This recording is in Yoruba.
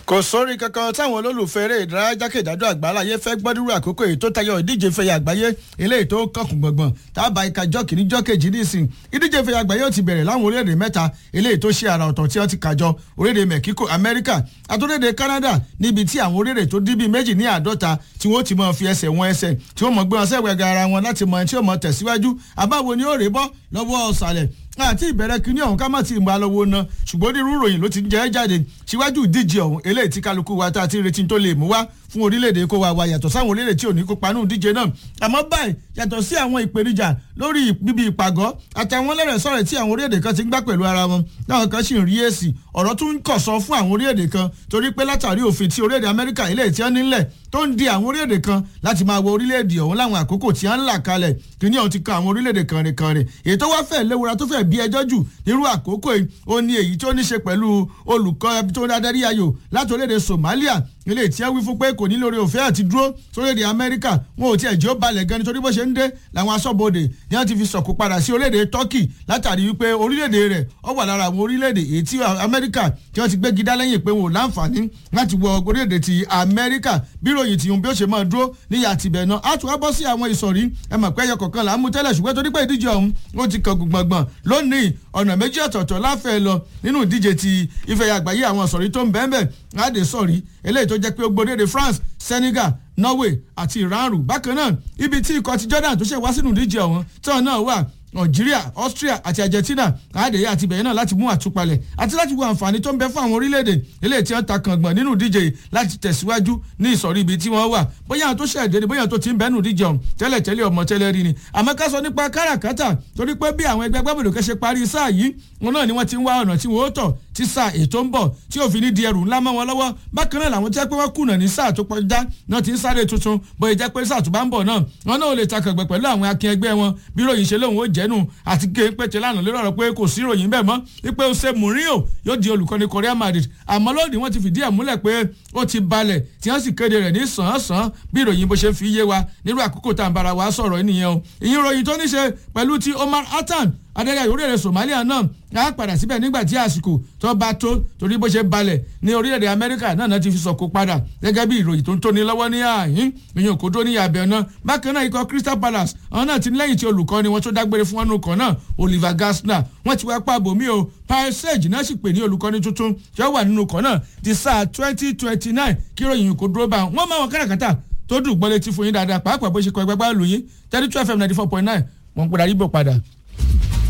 kò sórí kankan táwọn olólùfẹ́ eré ìdárayá jákèjádò àgbáláyé fẹ́ gbọ́dúrú àkókò èyí tó tayọ ìdíje fẹ̀yà àgbáyé eléyìí tó kọkùn gbọ̀ngbọ̀n tábà ìka jọ́ kìíní jọ́ kejì nísìn ìdíje fẹ̀yà àgbáyé ó ti bẹ̀rẹ̀ láwọn orílẹ̀-èdè mẹ́ta eléyìí tó ṣe àrà ọ̀tọ̀ tí wọ́n ti kàjọ orílẹ̀-èdè Mexico Amẹ́ríkà àtúndéèdè Canada níbi tí àwọn orílẹ̀-èdè tó dín bíi méjì ní àádọ́ta tí wọ́n ti máa fi ẹsẹ̀ wọn ẹsẹ̀ tí wọ́n mọ̀ gbé wọn sẹ́wẹ̀gà ara wọn láti mọ ẹni tí ó mọ̀ tẹ̀síwájú àbáwo ni ó rè bọ́ lọ́wọ́ ọ̀sàlẹ̀ àti ìbẹ̀rẹ̀ kínní ọ̀hún ká má ti mọ alọ́wọ́ ná ṣùgbọ́n onírú ìròyìn ló ti jẹ́ jáde síwájú ìdíje ọ̀hún eléyìí tí kálukú wa tá a ti retí tó lè mú wá fún orílẹ̀-èdè kó wa wa yàtọ̀ sáwọn orílẹ̀-èdè tí ò ní kópa nínú ìdíje náà àmọ́ báyìí yàtọ̀ sí àwọn ìpèníjà lórí bíbí ìpàgọ́ àtàwọn lẹ́rẹ̀ sọ̀rọ̀ tí àwọn orílẹ̀-èdè kan ti ń gbá pẹ̀lú ara wọn táwọn kan sì ń rí èsì ọ̀rọ̀ tún ń kọ̀ sọ fún àwọn orílẹ̀-èdè kan torí pé látàrí òfin tí orílẹ̀-èdè Amẹ́ríkà ilé tí wọ́n nílẹ̀ tó ń di àwọn orílẹ̀-èdè kan láti máa wọ orílẹ̀-èdè ọ̀hún láwọn àkókò tí wọ́n ń là kalẹ̀ kìíní ọ̀hún ti kan àwọn orílẹ̀-èdè kànrìnkànrìn èyí tó wá fẹ́ léwura tó fẹ́ bí ẹjọ́ jù nírú àkókò yìí ó ní èyí tó ní ṣe pẹ̀lú olùkọ́ tó ń darí ayò láti orílẹ̀-èdè Somalia ilé tí wọ́n wí fún pé kò ní lórí òfin àti dúró sórílẹ̀-èdè Amẹ́ríkà wọn ò tiẹ̀ jẹ́ ó balẹ̀ gan nítorí bó ṣe ń dé làwọn aṣọ́bodè ni wọ́n ti fi sọ̀kò padà sí orílẹ̀-èdè Turkey látàrí wípé orílẹ̀-èdè rẹ̀ ó wà lára àwọn orílẹ̀-èdè èyí tí Amẹ́ríkà tí wọ́n ti gbégi dá lẹ́yìn pé wọn ò láǹfààní láti wọ orílẹ̀-èdè ti Amẹ́ríkà bí ròyìn tìyún bí ó ṣe máa dúró níyà tìbẹ̀ náà á tún wá bọ́ sí àwọn ìsọ̀rí ẹ mọ̀ pé ẹyọ kọ̀ọ̀kan là ń mú tẹ́lẹ̀ ṣùgbọ́n torí pé ìdíje ọ̀hún ó ti kàn gbọ̀ngbọ̀n lónìí ọ̀nà méjì ọ̀tọ̀ọ̀tọ̀ láfẹ́ lọ nínú ìdíje ti ife àgbáyé àwọn ìsọ̀rí tó ń bẹ́ẹ̀ bẹ́ẹ̀ láde sọ̀rí eléyìí tó jẹ́ pé ó gbódéde France Senegal Norway àti Iran rù bákan náà ibi tí ikọ̀ ti Jordan tó ṣe wá sínú ìdíje ọ̀hún tí wọn náà wà Algeria Austria àti Argentina àádẹ́yẹ àti bẹ̀yẹn náà láti mú àtúpalẹ̀ àti láti wo àǹfààní tó ń bẹ fún àwọn orílẹ̀-èdè eléyìí tí wọ́n ta kàngbọ̀n nínú ìdíje láti tẹ̀síwájú ní ìsọ̀rí ibi tí wọ́n wà bóyá àwọn tó ṣẹ̀dẹ̀ ni bóyá àwọn tó ti ń bẹ́nu ìdíje ọ̀hún tẹ́lẹ̀ tẹ́lẹ̀ ọmọ tẹ́lẹ̀ rí ni àmọ́ ká sọ nípa káràkátà torí pé bí àwọn ẹgbẹ́ gbàgbọ́dọ̀ kẹ́ ṣe parí sáà yìí wọn náà ni wọ́n ti ń wá ọ̀nà tí wọ́n ó tọ̀ tí sáà ètò ń bọ̀ tí òfin ní di ẹrù ńlá mọ́ wọn lọ́wọ́ bákan náà làwọn jẹ́ pé wọ́n kùnà ní sáà tó kọjá náà ti ń sáré tuntun bóyá jẹ́ pé sáà tó bá ń bọ̀ náà wọn náà ò lè takàgbẹ̀ pẹ̀lú àwọn akin ẹgbẹ́ wọn bí ròyìn ṣe lóun ó jẹ́nu àti gé pété lánàá lórí ọ̀rọ̀ pé kò sí ròyìn bẹ́ẹ̀ mọ́ wípé ó ṣe Mourinho yóò di olùkọ́ni Real Madrid àmọ́ lónìí wọ́n ti fìdí ẹ̀ múlẹ̀ pé ó ti balẹ̀ tí wọ́n sì kéde rẹ̀ ní sàn-án-sàn bí ìròyìn bó ṣe fi yé wa nírú àkókò tá à ń bára wa sọ̀rọ̀ nìyẹn o ìyìn ròyìn tó ní ṣe pẹ̀lú ti Omar Attan adarí orílẹ̀-èdè Somalia náà á padà síbẹ̀ nígbà tí àsìkò tó bá tó torí bó ṣe balẹ̀ ní orílẹ̀-èdè Amẹ́ríkà náà náà ti fi sọ̀kò padà gẹ́gẹ́ bí ìròyìn tó ń tóni lọ́wọ́ ní ààyìn ìyẹn kò tó ní abẹ́ náà bákan náà ikọ̀ Crystal Palace àwọn náà ti ní lẹ́yìn tí olùkọ́ni wọn tó dágbére fún wọn nùkọ́ náà Oliver Gardner wọ́n ti wá pàbò mí o Parsage náà sì pè ní olùkọ́ni tuntun tí ó wà nínú ikọ̀ náà ti sáà twenty twenty nine kí ìròyìn kò dúró bá wọn máa wọn káràkátà tó dùn gbọ́lé tí fún yín dáadáa pàápàá bó ṣe kọ ẹgbẹ́ gbá lù yín thirty two fm ninety four point nine wọ́n ń padà rí bò padà.